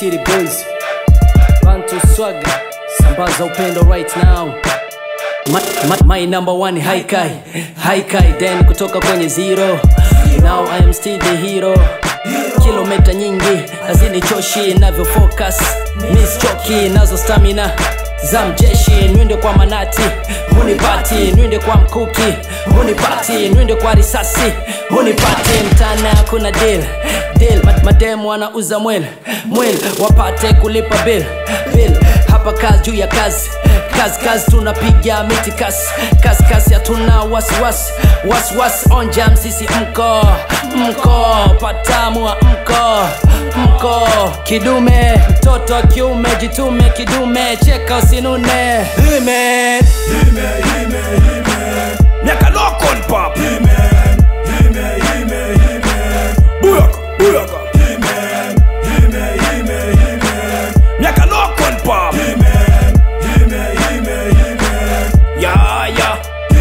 City Boys Bantu Swaga Sambaza upendo right now My, my, my number one haikai haikai then kutoka kwenye zero now I am still the hero kilomita nyingi hazinichoshi navyo focus miss choki nazo stamina za mjeshi nwinde kwa manati hunipati nwinde kwa mkuki hunipati nwinde kwa risasi hunipati mtana kuna deal deal Ma- mademu wanauza mwel mwel wapate kulipa bill bill hapa kazi juu ya kazi kazi kazi tunapiga miti kasi kasi kasi hatuna wasiwasi wasiwasi onjam sisi mko mko patamua mko mko kidume mtoto wa kiume jitume kidume cheka usinune Hime. miaka lokon pap buyaka buyaka miaka lokon pap ya ya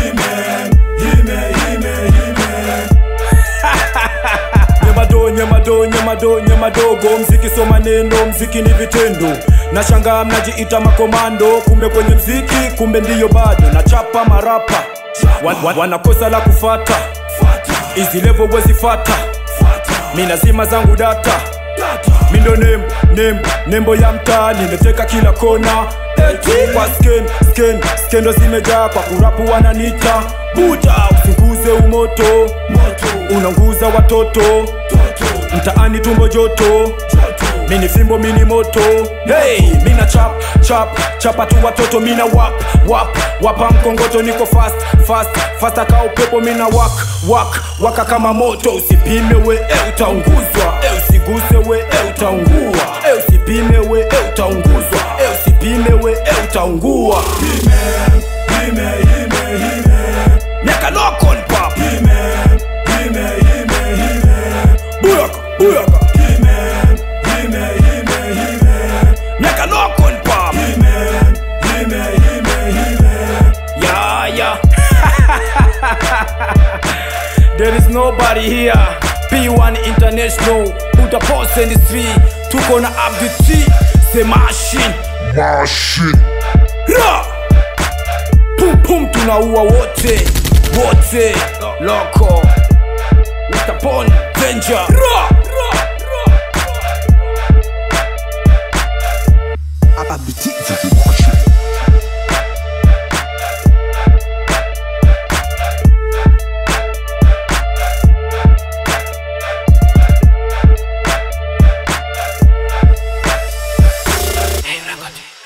nyamado nyamado nyamado nyamadogo mziki so maneno mziki ni vitendo nashangaa mnajiita makomando kumbe kwenye mziki kumbe ndiyo bado nachapa marapa wan, wan, wanakosa la kufata izi levo wezifata mi nazima zangu data mindo nembo nembo nembo ya mtaa nimeteka kila kona eti kwa sken sken skendo zimejaa kwa kurapu wananita buta usinguze umoto unanguza watoto mtaani tumbo joto mini fimbo mini moto hey, mina chap chap chapa tu watoto mina wap wap wapa mkongoto niko fast fast fast aka upepo mina wak wak waka kama moto usipime we e utaunguzwa e usiguse we e utaungua e usipime we e utaunguzwa e usipime we e utaungua miaka lokon pap buyaka buyaka miaka lokon pap ya ya There is nobody here P1 International Buddha Post Industry Tuko na Abdi T The Machine Machine. Ra! Pum pum tunaua wote wote Loko Mr. Pon Danger Ra! Ra! Ra! Abiti. Machine. Hey, Ragoti.